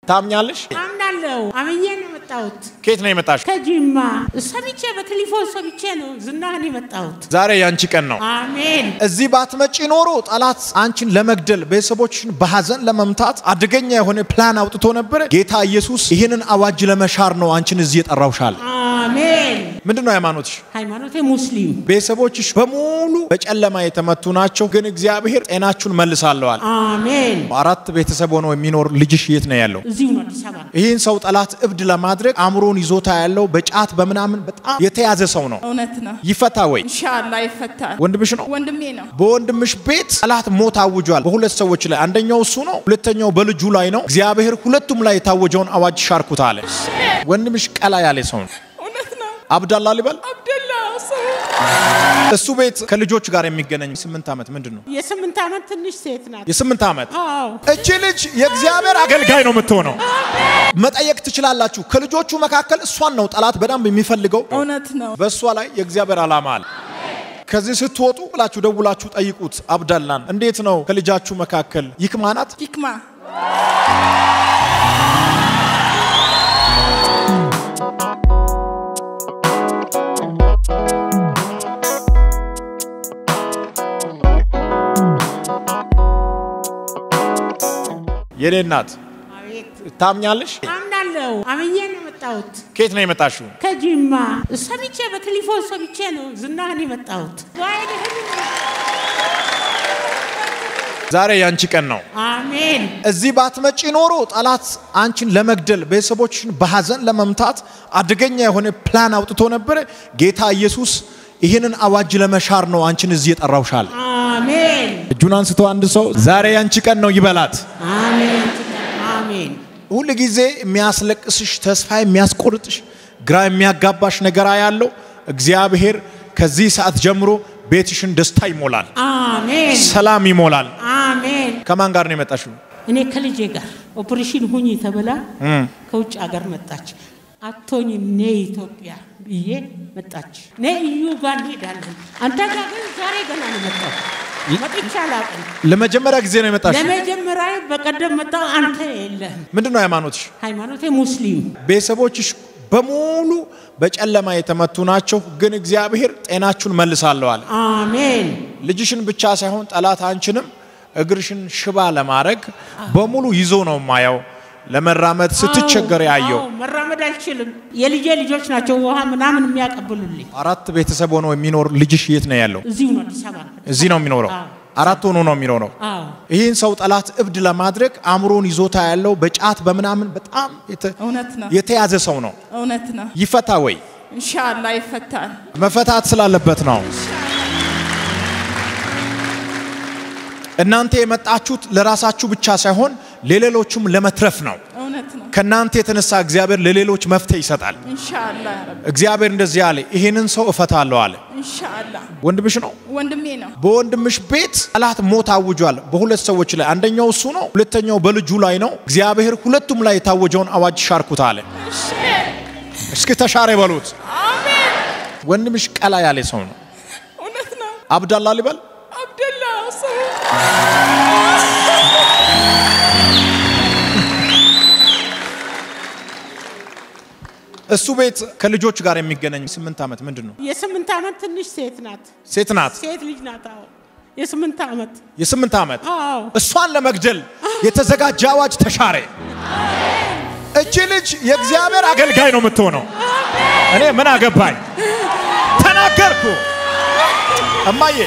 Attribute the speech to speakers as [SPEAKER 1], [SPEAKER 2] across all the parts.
[SPEAKER 1] ታምኛለሽ?
[SPEAKER 2] አምናለሁ። አምኜ ነው የመጣሁት
[SPEAKER 1] ከየት ነው የመጣሽ?
[SPEAKER 2] ከጂማ ሰምቼ በቴሌፎን ሰምቼ ነው ዝናህን የመጣሁት።
[SPEAKER 1] ዛሬ ያንቺ ቀን ነው።
[SPEAKER 2] አሜን።
[SPEAKER 1] እዚህ ባትመጪ ኖሮ ጠላት አንቺን ለመግደል ቤተሰቦችን በሐዘን ለመምታት አደገኛ የሆነ ፕላን አውጥቶ ነበር። ጌታ ኢየሱስ ይህንን አዋጅ ለመሻር ነው አንቺን እዚህ የጠራውሻል።
[SPEAKER 2] አሜን።
[SPEAKER 1] ምንድን ነው ሃይማኖትሽ?
[SPEAKER 2] ሃይማኖቴ ሙስሊም።
[SPEAKER 1] ቤተሰቦችሽ በሙሉ በጨለማ የተመቱ ናቸው፣ ግን እግዚአብሔር ጤናችሁን መልሳለዋል።
[SPEAKER 2] አሜን።
[SPEAKER 1] አራት ቤተሰብ ሆኖ የሚኖር ልጅሽ የት ነው ያለው?
[SPEAKER 2] እዚሁ ነው አዲስ አበባ ነው።
[SPEAKER 1] ይህን ሰው ጠላት እብድ ለማድረግ አእምሮን ይዞታ ያለው በጫት በምናምን በጣም የተያዘ ሰው ነው።
[SPEAKER 3] እውነት ነው።
[SPEAKER 1] ይፈታ ወይ?
[SPEAKER 3] ኢንሻአላ ይፈታል።
[SPEAKER 1] ወንድምሽ ነው።
[SPEAKER 3] ወንድሜ ነው።
[SPEAKER 1] በወንድምሽ ቤት ጠላት ሞት አውጇል። በሁለት ሰዎች ላይ አንደኛው እሱ ነው፣ ሁለተኛው በልጁ ላይ ነው። እግዚአብሔር ሁለቱም ላይ የታወጀውን አዋጅ ሻርኩት አለ። ወንድምሽ ቀላ ያለ ሰው ነው።
[SPEAKER 3] እውነት ነው።
[SPEAKER 1] አብዳላ ሊበል
[SPEAKER 3] አብደላ ሰው
[SPEAKER 1] እሱ ቤት ከልጆች ጋር የሚገናኝ ስምንት ዓመት ምንድን ነው?
[SPEAKER 2] የስምንት ዓመት ትንሽ ሴት ናት።
[SPEAKER 1] የስምንት ዓመት
[SPEAKER 2] አዎ
[SPEAKER 1] እቺ ልጅ የእግዚአብሔር አገልጋይ ነው የምትሆነው። መጠየቅ ትችላላችሁ። ከልጆቹ መካከል እሷን ነው ጠላት በደንብ የሚፈልገው።
[SPEAKER 3] እውነት ነው።
[SPEAKER 1] በእሷ ላይ የእግዚአብሔር ዓላማ አለ። ከዚህ ስትወጡ ብላችሁ ደውላችሁ ጠይቁት አብዳላን። እንዴት ነው ከልጃችሁ መካከል ይክማናት?
[SPEAKER 3] ሂክማ
[SPEAKER 1] የኔ እናት
[SPEAKER 2] አቤት።
[SPEAKER 1] ታምኛለሽ?
[SPEAKER 2] አምናለሁ። አምኜ ነው የመጣሁት
[SPEAKER 1] ከየት ነው የመጣሽው?
[SPEAKER 2] ከጂማ ሰምቼ በቴሌፎን ሰምቼ ነው ዝናህን የመጣሁት።
[SPEAKER 1] ዛሬ ያንቺ ቀን ነው።
[SPEAKER 2] አሜን።
[SPEAKER 1] እዚህ ባትመጪ ኖሮ ጠላት አንቺን ለመግደል ቤተሰቦችን በሐዘን ለመምታት አደገኛ የሆነ ፕላን አውጥቶ ነበር። ጌታ ኢየሱስ ይህንን አዋጅ ለመሻር ነው አንቺን እዚህ የጠራውሻል።
[SPEAKER 2] አሜን።
[SPEAKER 1] እጁን አንስቶ አንድ ሰው ዛሬ ያንቺ ቀን ነው ይበላት።
[SPEAKER 2] አሜን። አሜን።
[SPEAKER 1] ሁል ጊዜ የሚያስለቅስሽ ተስፋ የሚያስቆርጥሽ ግራ የሚያጋባሽ ነገር ያለው እግዚአብሔር ከዚህ ሰዓት ጀምሮ ቤትሽን ደስታ ይሞላል፣
[SPEAKER 2] አሜን።
[SPEAKER 1] ሰላም ይሞላል።
[SPEAKER 2] አሜን።
[SPEAKER 1] ከማን ጋር ነው የመጣሽው?
[SPEAKER 2] እኔ ከልጄ ጋር ኦፕሬሽን ሁኝ ተብላ ከውጭ ሀገር መጣች። አቶኝ ኔ ኢትዮጵያ ብዬ መጣች። ኔ እዩ ጋር እንሄዳለን። አንተ ጋር ግን ዛሬ ገና ነው መጣሁ። መጥቼ አላውቅም።
[SPEAKER 1] ለመጀመሪያ ጊዜ ነው የመጣሽው?
[SPEAKER 2] ለመጀመሪያ በቀደም መጣሁ። አንተ የለህም።
[SPEAKER 1] ምንድን ነው ሃይማኖትሽ?
[SPEAKER 2] ሃይማኖቴ ሙስሊም።
[SPEAKER 1] ቤተሰቦችሽ በሙሉ በጨለማ የተመቱ ናቸው፣ ግን እግዚአብሔር ጤናችሁን መልሳለሁ አለ።
[SPEAKER 2] አሜን።
[SPEAKER 1] ልጅሽን ብቻ ሳይሆን ጠላት አንቺንም እግርሽን ሽባ ለማድረግ በሙሉ ይዞ ነው ማየው። ለመራመድ ስትቸገር ያየው
[SPEAKER 2] አዎ፣ መራመድ አልችልም። የልጄ ልጆች ናቸው ውሃ ምናምን የሚያቀብሉልኝ።
[SPEAKER 1] አራት ቤተሰብ ሆኖ የሚኖር ልጅሽ የት ነው ያለው?
[SPEAKER 2] እዚሁ ነው አዲስ አበባ ነው።
[SPEAKER 1] እዚህ ነው የሚኖረው።
[SPEAKER 2] አዎ።
[SPEAKER 1] አራት ሆኖ ነው የሚኖረው።
[SPEAKER 2] አዎ
[SPEAKER 1] ይህን ሰው ጠላት እብድ ለማድረግ አእምሮን ይዞታ ያለው በጫት በምናምን በጣም የተ-
[SPEAKER 3] እውነት ነው።
[SPEAKER 1] የተያዘ ሰው ነው።
[SPEAKER 3] እውነት ነው።
[SPEAKER 1] ይፈታ ወይ?
[SPEAKER 3] ኢንሻአላ ይፈታል።
[SPEAKER 1] መፈታት ስላለበት ነው። እናንተ የመጣችሁት ለራሳችሁ ብቻ ሳይሆን ለሌሎቹም ለመትረፍ ነው።
[SPEAKER 3] እውነት ነው።
[SPEAKER 1] ከእናንተ የተነሳ እግዚአብሔር ለሌሎች መፍትሄ ይሰጣል።
[SPEAKER 3] ኢንሻአላ ያ ረብ
[SPEAKER 1] እግዚአብሔር እንደዚህ አለ፣ ይህንን ሰው እፈታለሁ አለ።
[SPEAKER 3] ኢንሻአላ
[SPEAKER 1] ወንድምሽ ነው።
[SPEAKER 3] ወንድሜ ነው።
[SPEAKER 1] በወንድምሽ ቤት ጠላት ሞት አውጇል። በሁለት ሰዎች ላይ አንደኛው እሱ ነው፣ ሁለተኛው በልጁ ላይ ነው። እግዚአብሔር ሁለቱም ላይ የታወጀውን አዋጅ ሻርኩት አለ። እስኪ ተሻረ በሉት። ወንድምሽ ቀላ ያለ ሰው ነው።
[SPEAKER 3] እውነት ነው።
[SPEAKER 1] አብዳላ ሊበል
[SPEAKER 3] አብደላ ሰው
[SPEAKER 1] እሱ ቤት ከልጆች ጋር የሚገናኝ ስምንት ዓመት ምንድን ነው?
[SPEAKER 2] የስምንት ዓመት ትንሽ ሴት ናት።
[SPEAKER 1] ሴት ናት።
[SPEAKER 2] ሴት ልጅ ናት። አዎ የስምንት ዓመት
[SPEAKER 1] የስምንት ዓመት
[SPEAKER 2] አዎ
[SPEAKER 1] እሷን ለመግደል የተዘጋጀ አዋጅ ተሻረ። እቺ ልጅ የእግዚአብሔር አገልጋይ ነው የምትሆነው። እኔ ምን አገባኝ? ተናገርኩ። እማዬ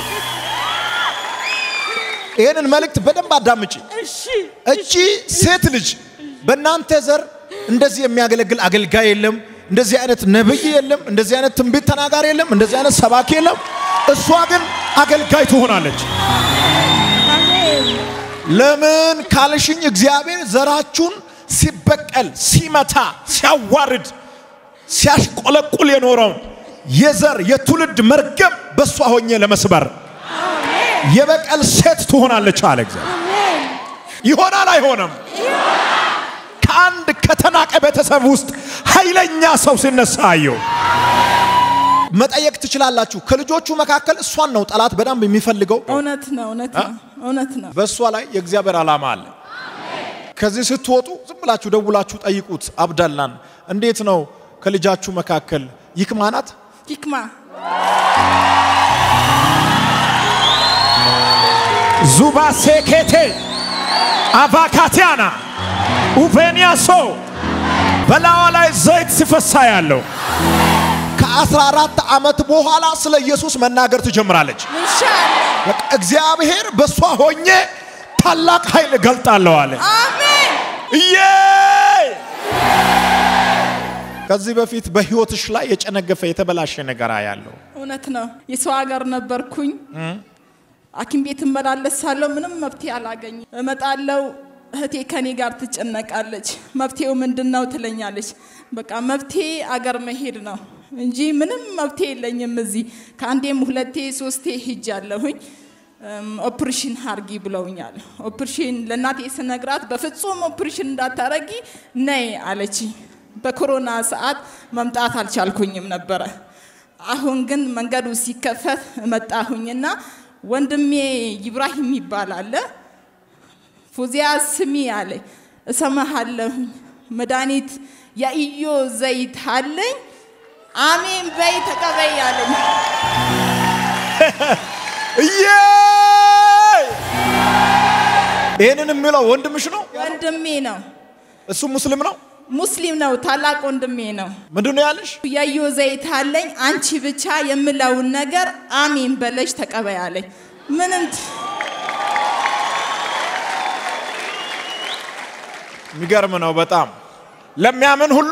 [SPEAKER 1] ይህንን መልእክት በደንብ አዳምጪ።
[SPEAKER 2] እሺ
[SPEAKER 1] እቺ ሴት ልጅ በእናንተ ዘር እንደዚህ የሚያገለግል አገልጋይ የለም። እንደዚህ አይነት ነብይ የለም። እንደዚህ አይነት ትንቢት ተናጋሪ የለም። እንደዚህ አይነት ሰባኪ የለም። እሷ ግን አገልጋይ ትሆናለች።
[SPEAKER 2] አሜን
[SPEAKER 1] ለምን ካልሽኝ እግዚአብሔር ዘራችሁን ሲበቀል፣ ሲመታ፣ ሲያዋርድ፣ ሲያሽቆለቁል የኖረውን የዘር የትውልድ መርገም በእሷ ሆኜ ለመስበር የበቀል ሴት ትሆናለች አለ እግዚአብሔር።
[SPEAKER 2] አሜን
[SPEAKER 1] ይሆናል አይሆንም? ከአንድ ከተናቀ ቤተሰብ ውስጥ ኃይለኛ ሰው ሲነሳ አየሁ። መጠየቅ ትችላላችሁ። ከልጆቹ መካከል እሷን ነው ጠላት በደንብ የሚፈልገው።
[SPEAKER 3] እውነት ነው። እውነት ነው። እውነት ነው።
[SPEAKER 1] በእሷ ላይ የእግዚአብሔር ዓላማ አለ። ከዚህ ስትወጡ ዝም ብላችሁ ደውላችሁ ጠይቁት አብዳላን፣ እንዴት ነው ከልጃችሁ መካከል ይክማ ናት?
[SPEAKER 3] ሂክማ
[SPEAKER 1] ዙባ ሴኬቴ አቫካቲያና ኡቬኒያሶ በላዋ ላይ ዘይት ሲፈሳ ያለው ከ14 ዓመት በኋላ ስለ ኢየሱስ መናገር ትጀምራለች።
[SPEAKER 3] ኢንሻአላህ
[SPEAKER 1] በቃ እግዚአብሔር በእሷ ሆኜ ታላቅ ኃይል እገልጣለሁ አለ።
[SPEAKER 3] አሜን
[SPEAKER 1] እዬ ከዚህ በፊት በህይወትሽ ላይ የጨነገፈ የተበላሸ ነገር ያለው
[SPEAKER 3] እውነት ነው። የሰው ሀገር ነበርኩኝ። ሐኪም ቤት እመላለሳለሁ። ምንም መፍትሄ አላገኝም። እመጣለሁ። እህቴ ከኔ ጋር ትጨነቃለች። መፍትሄው ምንድን ነው ትለኛለች። በቃ መፍትሄ አገር መሄድ ነው እንጂ ምንም መፍትሄ የለኝም። እዚህ ከአንዴም ሁለቴ ሶስቴ ሂጃለሁኝ። እም፣ ኦፕሬሽን አርጊ ብለውኛል። ኦፕሬሽን ለእናቴ ስነግራት በፍጹም ኦፕሬሽን እንዳታረጊ ነይ አለችኝ። በኮሮና ሰዓት መምጣት አልቻልኩኝም ነበረ። አሁን ግን መንገዱ ሲከፈት መጣሁኝና ወንድሜ ይብራሂም ይባላል። ፉዚያ ስሚ አለ እሰማሃለሁኝ። መድኃኒት የኢዮ ዘይት አለኝ። አሜን በይ ተቀበይ አለኝ።
[SPEAKER 1] እዬ ይህንን የሚለው ወንድምሽ ነው?
[SPEAKER 3] ወንድሜ ነው፣
[SPEAKER 1] እሱ ሙስሊም ነው?
[SPEAKER 3] ሙስሊም ነው፣ ታላቅ ወንድሜ ነው።
[SPEAKER 1] ምንድን ነው ያለሽ?
[SPEAKER 3] የኢዮ ዘይት አለኝ። አንቺ ብቻ የምለውን ነገር አሜን በለሽ ተቀበይ አለኝ። ምንም
[SPEAKER 1] የሚገርም ነው በጣም ለሚያምን ሁሉ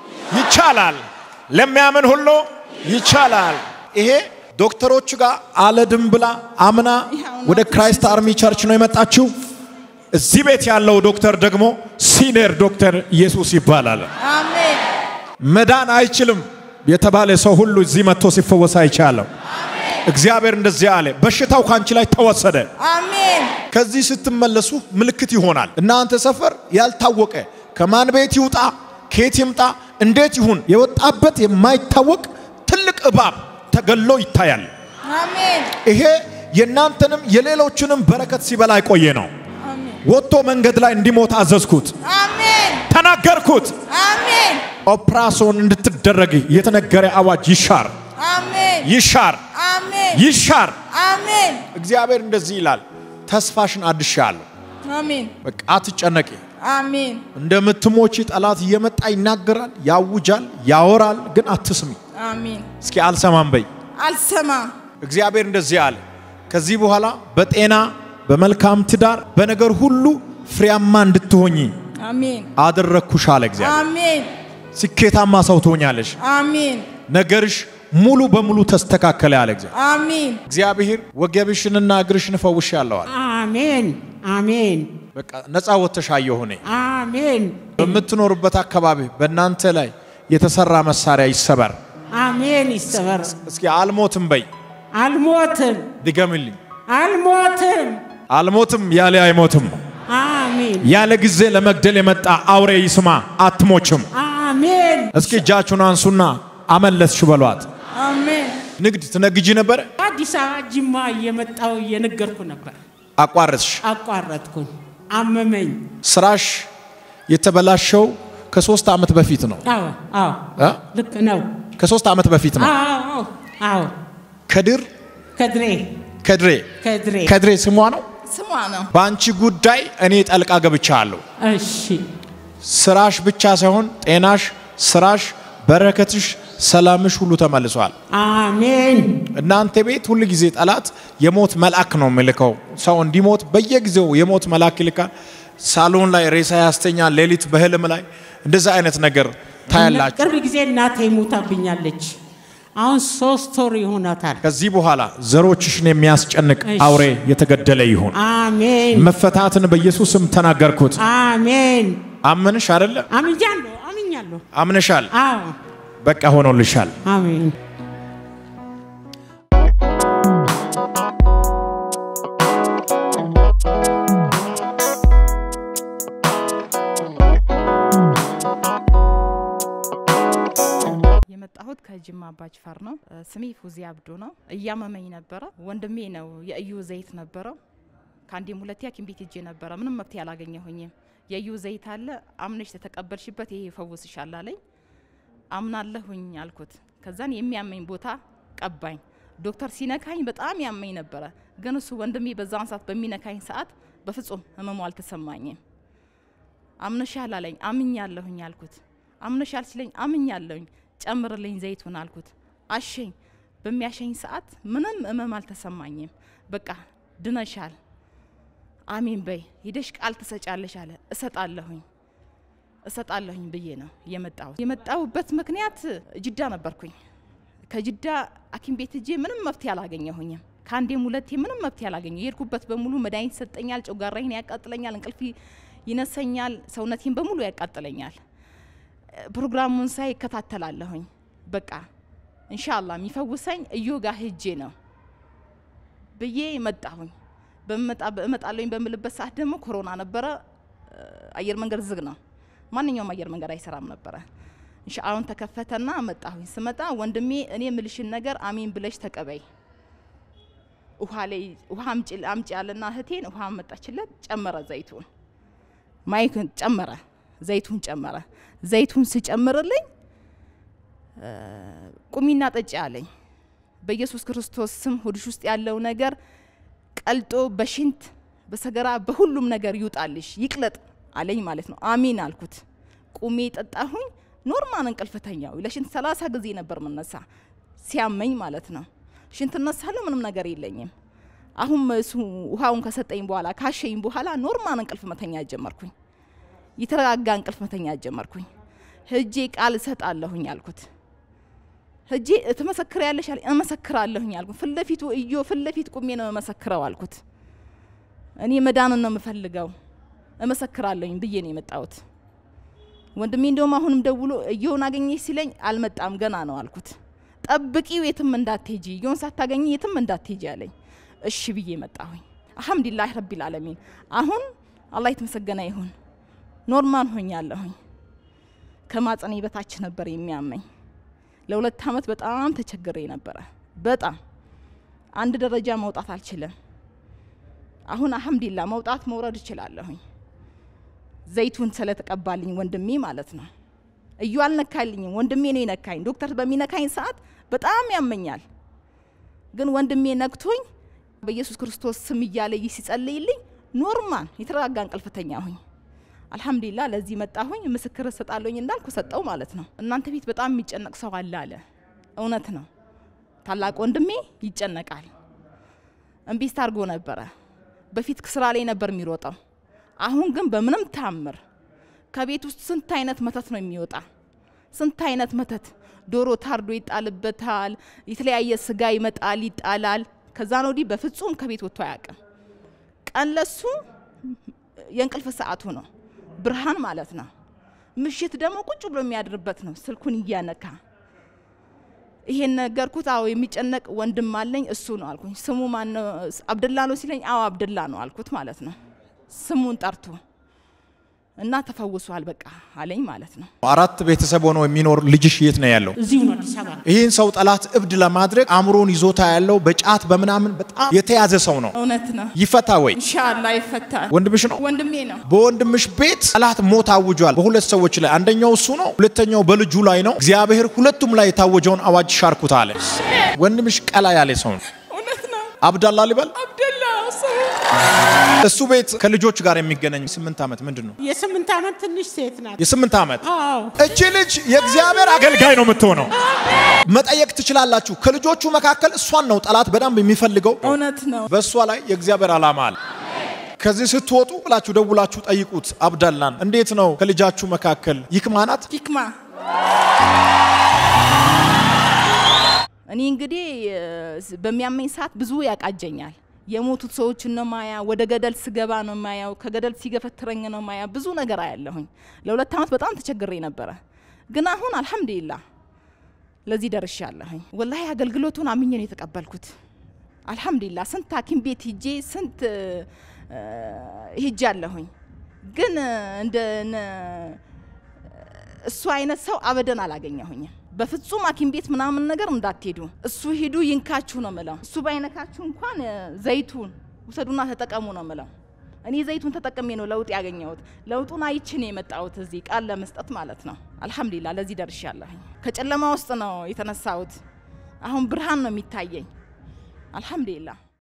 [SPEAKER 1] ይቻላል ለሚያምን ሁሉ ይቻላል ይሄ ዶክተሮች ጋር አለድም ብላ አምና ወደ ክራይስት አርሚ ቸርች ነው የመጣችው እዚህ ቤት ያለው ዶክተር ደግሞ ሲኒየር ዶክተር ኢየሱስ ይባላል
[SPEAKER 3] አሜን
[SPEAKER 1] መዳን አይችልም የተባለ ሰው ሁሉ እዚህ መጥቶ ሲፈወስ አይቻለሁ እግዚአብሔር እንደዚህ አለ በሽታው ካንቺ ላይ ተወሰደ
[SPEAKER 3] አሜን
[SPEAKER 1] ከዚህ ስትመለሱ ምልክት ይሆናል። እናንተ ሰፈር ያልታወቀ ከማን ቤት ይውጣ ከየት ይምጣ እንዴት ይሁን የወጣበት የማይታወቅ ትልቅ እባብ ተገሎ ይታያል።
[SPEAKER 3] አሜን
[SPEAKER 1] ይሄ የእናንተንም የሌሎችንም በረከት ሲበላ የቆየ ነው።
[SPEAKER 3] አሜን
[SPEAKER 1] ወጥቶ መንገድ ላይ እንዲሞት አዘዝኩት፣
[SPEAKER 3] አሜን
[SPEAKER 1] ተናገርኩት።
[SPEAKER 3] አሜን
[SPEAKER 1] ኦፕራሶን እንድትደረግ የተነገረ አዋጅ ይሻር፣
[SPEAKER 3] አሜን
[SPEAKER 1] ይሻር፣
[SPEAKER 3] አሜን
[SPEAKER 1] ይሻር።
[SPEAKER 3] አሜን
[SPEAKER 1] እግዚአብሔር እንደዚህ ይላል፣ ተስፋሽን አድሻለሁ።
[SPEAKER 3] አሜን
[SPEAKER 1] በቃ አትጨነቂ።
[SPEAKER 3] አሜን
[SPEAKER 1] እንደምትሞቺ ጠላት እየመጣ ይናገራል፣ ያውጃል፣ ያወራል፣ ግን አትስሚ።
[SPEAKER 3] አሜን
[SPEAKER 1] እስኪ አልሰማም በይ።
[SPEAKER 3] አልሰማ
[SPEAKER 1] እግዚአብሔር እንደዚህ አለ፣ ከዚህ በኋላ በጤና በመልካም ትዳር በነገር ሁሉ ፍሬያማ እንድትሆኚ
[SPEAKER 3] አሜን
[SPEAKER 1] አደረግኩሽ አለ እግዚአብሔር።
[SPEAKER 3] አሜን
[SPEAKER 1] ስኬታማ ሰው ትሆኛለሽ።
[SPEAKER 3] አሜን
[SPEAKER 1] ነገርሽ ሙሉ በሙሉ ተስተካከለ ያለ እግዚአብሔር።
[SPEAKER 3] አሜን
[SPEAKER 1] እግዚአብሔር ወገብሽንና እግርሽን እፈውሽ ያለዋል።
[SPEAKER 2] አሜን አሜን
[SPEAKER 1] በቃ ነፃ ወጥተሽ አየሁ እኔ።
[SPEAKER 2] አሜን
[SPEAKER 1] በምትኖሩበት አካባቢ በእናንተ ላይ የተሰራ መሳሪያ ይሰበር።
[SPEAKER 2] አሜን ይሰበር።
[SPEAKER 1] እስኪ አልሞትም በይ።
[SPEAKER 2] አልሞትም
[SPEAKER 1] ድገምልኝ።
[SPEAKER 2] አልሞትም።
[SPEAKER 1] አልሞትም ያለ አይሞትም።
[SPEAKER 2] አሜን
[SPEAKER 1] ያለ ጊዜ ለመግደል የመጣ አውሬ ይስማ፣ አትሞችም።
[SPEAKER 2] አሜን
[SPEAKER 1] እስኪ እጃችሁን አንሱና አመለስሽ በሏት።
[SPEAKER 3] አሜን
[SPEAKER 1] ንግድ ትነግጂ ነበረ፣
[SPEAKER 2] አዲስ አበባ ጅማ እየመጣው እየነገርኩ ነበር።
[SPEAKER 1] አቋረጥሽ።
[SPEAKER 2] አቋረጥኩኝ። አመመኝ።
[SPEAKER 1] ስራሽ የተበላሸው ከሶስት ዓመት በፊት ነው
[SPEAKER 2] አዎ አዎ
[SPEAKER 1] እ?
[SPEAKER 2] ልክ ነው።
[SPEAKER 1] ከሶስት ዓመት በፊት ነው።
[SPEAKER 2] አዎ አዎ
[SPEAKER 1] ከድር
[SPEAKER 2] ከድሬ
[SPEAKER 1] ከድሬ
[SPEAKER 2] ከድሬ
[SPEAKER 1] ከድሬ ስሟ ነው።
[SPEAKER 3] ስሟ ነው
[SPEAKER 1] በአንቺ ጉዳይ እኔ ጠልቃ ገብቻለሁ።
[SPEAKER 2] እሺ
[SPEAKER 1] ስራሽ ብቻ ሳይሆን ጤናሽ፣ ስራሽ፣ በረከትሽ፣ ሰላምሽ ሁሉ ተመልሷል።
[SPEAKER 2] አሜን
[SPEAKER 1] እናንተ ቤት ሁል ጊዜ ጠላት የሞት መልአክ ነው የሚልከው። ሰው እንዲሞት በየጊዜው የሞት መልአክ ይልካል። ሳሎን ላይ ሬሳ ያስተኛል። ሌሊት በህልም ላይ እንደዛ አይነት ነገር ታያላችሁ።
[SPEAKER 2] ቅርብ ጊዜ እናቴ ሞታብኛለች። አሁን ሶስት ወር ይሆናታል።
[SPEAKER 1] ከዚህ በኋላ ዘሮችሽን የሚያስጨንቅ
[SPEAKER 2] እሺ።
[SPEAKER 1] አውሬ የተገደለ ይሁን።
[SPEAKER 2] አሜን
[SPEAKER 1] መፈታትን በኢየሱስም ተናገርኩት።
[SPEAKER 2] አሜን
[SPEAKER 1] አመንሽ አይደለ?
[SPEAKER 2] አምኛለሁ አምኛለሁ።
[SPEAKER 1] አምነሻል።
[SPEAKER 2] አዎ
[SPEAKER 1] በቃ ሆኖልሻል።
[SPEAKER 2] አሜን
[SPEAKER 3] የመጣሁት ከጅማ አባጅፋር ነው። እ፣ ስሜ ፉዚ አብዶ ነው። እያመመኝ ነበረ። ወንድሜ ነው የእዩ ዘይት ነበረው። ከአንዴም ሁለቴ ሐኪም ቤት ሄጄ ነበረ። ምንም መፍትሄ አላገኘሁኝም።
[SPEAKER 4] የዩ ዘይት አለ አምነሽ ተተቀበልሽበት ይሄ ይፈውስሻል አለኝ። አምናለሁኝ አልኩት። ከዛን የሚያመኝ ቦታ ቀባኝ። ዶክተር ሲነካኝ በጣም ያመኝ ነበረ፣ ግን እሱ ወንድሜ በዛን ሰዓት በሚነካኝ ሰዓት በፍጹም ህመሙ አልተሰማኝም። አምነሻል አለኝ። አምኛለሁኝ አልኩት። አምነሻል ሲለኝ አምኛለሁኝ፣ ጨምርልኝ ዘይቱን አልኩት። አሸኝ። በሚያሸኝ ሰዓት ምንም ህመም አልተሰማኝም። በቃ ድነሻል፣ አሜን በይ፣ ሂደሽ ቃል ትሰጫለሽ አለ። እሰጣለሁኝ እሰጣለሁኝ ብዬ ነው የመጣሁት። የመጣሁበት ምክንያት ጅዳ ነበርኩኝ። ከጅዳ ሐኪም ቤት እጄ ምንም መፍትሄ አላገኘሁኝም። ከአንዴም ሁለቴ ምንም መፍትሄ አላገኘሁ። የሄድኩበት በሙሉ መድኃኒት ይሰጠኛል፣ ጨጓራዬን ያቃጥለኛል፣ እንቅልፍ ይነሰኛል፣ ሰውነቴን በሙሉ ያቃጥለኛል። ፕሮግራሙን ሳይ እከታተላለሁኝ። በቃ እንሻላ የሚፈውሰኝ እዮ ጋር ሄጄ ነው ብዬ መጣሁኝ። እመጣለሁኝ በምልበት ሰዓት ደግሞ ኮሮና ነበረ። አየር መንገድ ዝግ ነው። ማንኛውም አየር መንገድ አይሰራም ነበረ። እንሻ አሁን ተከፈተና መጣሁኝ። ስመጣ ወንድሜ እኔ ምልሽን ነገር አሚን ብለሽ ተቀበይ፣ ውሃ ላይ ውሃ አምጪ ያለና እህቴን ውሃ መጣችለት። ጨመረ ዘይቱን ማይክን ጨመረ፣ ዘይቱን ጨመረ። ዘይቱን ስጨምርልኝ ቁሚና ጠጪ አለኝ። በኢየሱስ ክርስቶስ ስም ሆድሽ ውስጥ ያለው ነገር ቀልጦ በሽንት በሰገራ በሁሉም ነገር ይውጣልሽ ይቅለጥ አለኝ ማለት ነው። አሚን አልኩት። ቁሜ ጠጣሁኝ። ኖርማል እንቅልፍ ተኛው። ለሽንት ሰላሳ ጊዜ ነበር ምነሳ ሲያመኝ ማለት ነው። ሽንት እነሳለሁ፣ ምንም ነገር የለኝም። አሁን እሱ ውሃውን ከሰጠኝ በኋላ ካሸኝ በኋላ ኖርማል እንቅልፍ መተኛ ጀመርኩኝ። የተረጋጋ እንቅልፍ መተኛ ጀመርኩኝ። ህጄ ቃል እሰጣለሁኝ አልኩት። ህጄ ትመሰክር ያለሽ አለኝ። እመሰክራለሁኝ አልኩት። ፊት ለፊቱ እዮ ፊት ለፊት ቁሜ ነው የመሰክረው አልኩት። እኔ መዳንን ነው የምፈልገው እመሰክራለሁኝ ብዬ ነው የመጣሁት። ወንድሜ እንደውም አሁንም ደውሎ እየውን አገኘሽ ሲለኝ አልመጣም ገና ነው አልኩት። ጠብቂው የትም እንዳትሄጂ እየውን ሳታገኝ የትም እንዳትሄጂ አለኝ። እሺ ብዬ መጣሁኝ። አልሐምዱሊላህ ረቢል ዓለሚን። አሁን አላህ የተመሰገነ ይሁን ኖርማል ሆኛለሁኝ። ከማጸኔ በታች ነበር የሚያመኝ። ለሁለት አመት በጣም ተቸግሬ ነበረ። በጣም አንድ ደረጃ መውጣት አልችልም። አሁን አልሐምዱሊላህ መውጣት መውረድ እችላለሁኝ። ዘይቱን ስለተቀባልኝ ወንድሜ ማለት ነው። እዩ አልነካልኝም፣ ወንድሜ ነው የነካኝ። ዶክተር በሚነካኝ ሰዓት በጣም ያመኛል፣ ግን ወንድሜ ነክቶኝ በኢየሱስ ክርስቶስ ስም እያለ ይህ ሲጸልይልኝ ኖርማል የተረጋጋ እንቅልፍ ተኛሁኝ። አልሐምዱሊላህ ለዚህ መጣሁኝ። ምስክር እሰጣለሁኝ እንዳልኩ ሰጠው ማለት ነው። እናንተ ቤት በጣም የሚጨነቅ ሰው አለ አለ። እውነት ነው። ታላቅ ወንድሜ ይጨነቃል። እምቢስት አድርጎ ነበረ። በፊት ስራ ላይ ነበር የሚሮጠው። አሁን ግን በምንም ታምር ከቤት ውስጥ ስንት አይነት መተት ነው የሚወጣ፣ ስንት አይነት መተት። ዶሮ ታርዶ ይጣልበታል፣ የተለያየ ስጋ ይመጣል፣ ይጣላል። ከዛን ወዲህ በፍጹም ከቤት ወጥቶ አያውቅም። ቀን ለሱ የእንቅልፍ ሰዓቱ ነው፣ ብርሃን ማለት ነው። ምሽት ደግሞ ቁጭ ብሎ የሚያድርበት ነው፣ ስልኩን እያነካ ይሄን ነገርኩት። አዎ የሚጨነቅ ወንድም አለኝ እሱ ነው አልኩኝ። ስሙ ማን ነው? አብደላ ነው ሲለኝ፣ አዎ አብደላ ነው አልኩት ማለት ነው። ስሙን ጠርቶ እና ተፈውሷል በቃ አለኝ ማለት ነው።
[SPEAKER 1] አራት ቤተሰብ ሆኖ የሚኖር ልጅሽ የት ነው ያለው?
[SPEAKER 2] እዚሁ ነው አዲስ አበባ።
[SPEAKER 1] ይህን ሰው ጠላት እብድ ለማድረግ አእምሮን ይዞታ ያለው በጫት በምናምን በጣም የተያዘ ሰው ነው።
[SPEAKER 3] እውነት ነው።
[SPEAKER 1] ይፈታ ወይ?
[SPEAKER 3] ኢንሻአላ ይፈታል።
[SPEAKER 1] ወንድምሽ ነው።
[SPEAKER 3] ወንድሜ ነው።
[SPEAKER 1] በወንድምሽ ቤት ጠላት ሞት አውጇል። በሁለት ሰዎች ላይ አንደኛው እሱ ነው፣ ሁለተኛው በልጁ ላይ ነው። እግዚአብሔር ሁለቱም ላይ የታወጀውን አዋጅ ሻርኩት አለ። ወንድምሽ ቀላ ያለ ሰው ነው።
[SPEAKER 3] እውነት ነው።
[SPEAKER 1] አብዳላ ሊበል
[SPEAKER 3] አብደላ ሰው
[SPEAKER 1] እሱ ቤት ከልጆች ጋር የሚገናኝ ስምንት ዓመት ምንድን ነው?
[SPEAKER 2] የስምንት ዓመት ትንሽ ሴት ናት።
[SPEAKER 1] የስምንት ዓመት
[SPEAKER 2] አዎ
[SPEAKER 1] እቺ ልጅ የእግዚአብሔር አገልጋይ ነው የምትሆነው። መጠየቅ ትችላላችሁ። ከልጆቹ መካከል እሷን ነው ጠላት በደንብ የሚፈልገው።
[SPEAKER 3] እውነት ነው።
[SPEAKER 1] በእሷ ላይ የእግዚአብሔር ዓላማ አለ። ከዚህ ስትወጡ ብላችሁ ደውላችሁ ጠይቁት አብዳላን። እንዴት ነው ከልጃችሁ መካከል ይክማናት?
[SPEAKER 3] ሂክማ
[SPEAKER 4] እኔ እንግዲህ እ፣ በሚያመኝ ሰዓት ብዙ ያቃጀኛል። የሞቱት ሰዎችን ነው ማያ፣ ወደ ገደል ስገባ ነው ማያው፣ ከገደል ሲገፈትረኝ ነው ማያ። ብዙ ነገር አያለሁኝ። ለሁለት ዓመት በጣም ተቸግሬ ነበረ፣ ግን አሁን አልሐምዱሊላህ ለዚህ ደርሻለሁኝ። ወላሂ አገልግሎቱን አምኜ ነው የተቀበልኩት። አልሐምዱሊላህ ስንት ሐኪም ቤት ሂጄ ስንት እ፣ ሂጃለሁኝ፣ ግን እንደ ነ- እሱ አይነት ሰው አበደን አላገኘሁኝም። በፍጹም ሐኪም ቤት ምናምን ነገር እንዳትሄዱ፣ እሱ ሂዱ ይንካችሁ ነው ምለው። እሱ ባይነካችሁ እንኳን እ፣ ዘይቱን ውሰዱና ተጠቀሙ ነው ምለው። እኔ ዘይቱን ተጠቅሜ ነው ለውጥ ያገኘሁት። ለውጡን አይቼ ነው የመጣሁት እዚህ ቃል ለመስጠት ማለት ነው። አልሐምዱሊላ ለዚህ ደርሻለሁኝ። ከጨለማ ውስጥ ነው የተነሳሁት። አሁን ብርሃን ነው የሚታየኝ። አልሐምዱሊላ